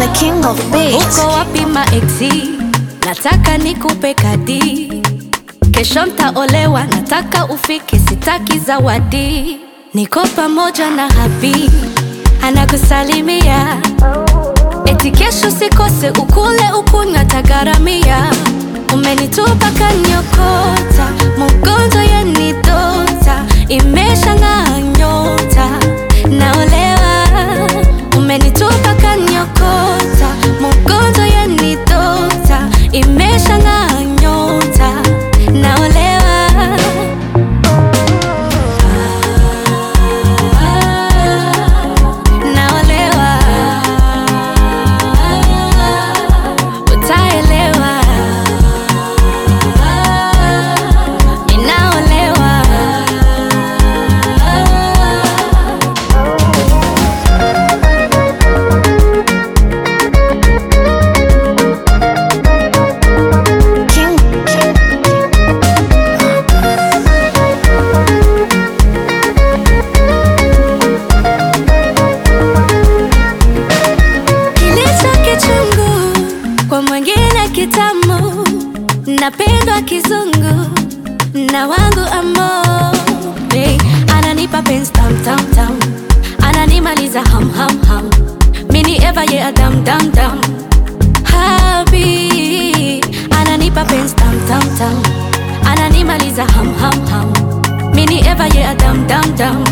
the king of beats. Uko wapi maeksi? Nataka nikupe kadi, kesho ntaolewa, nataka ufike, sitaki zawadi. Niko pamoja na habi anakusalimia, eti kesho sikose, ukule ukunywa, tagaramia. Umenitupa kanyokota, mugonzo yenidota, imesha ng'aa nyota, naolewa. Umenitupa kanyokota, mugonzo yenidota, imesha ng'aa nyota, naolewa. Naolewa, utaelewa. Ninaolewa. King, king. Kilicho kichungu kwa mwingine kitamu, napendwa kizungu na wangu amo hey, ananipa penzi tam tam tam, ananimaliza ham ham ham, mini eva ye adam dam dam habi ananipa penzi tam tam tam, ananimaliza ham ham ham, mini eva ye adam dam dam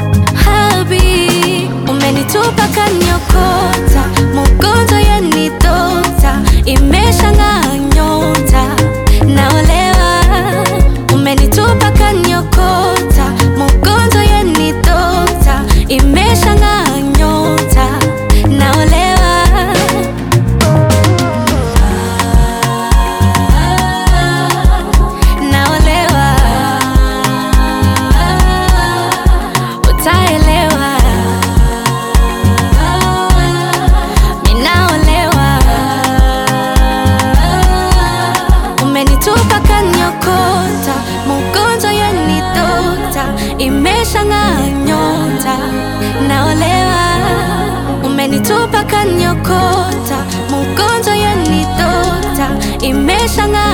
habi umenitupa kanyokota mugonzo yenidota imesha ng'aa nyota naolewa umenitupa kanyokota mugonzo yenidota imesha ng'aa nyota naolewa naolewa utaelewa ninaolewa umenitupa kanyokota mugonzo yenidota imesha ng'aa nyota naolewa umenitupa kanyokota mugonzo yenidota imesha ng'aa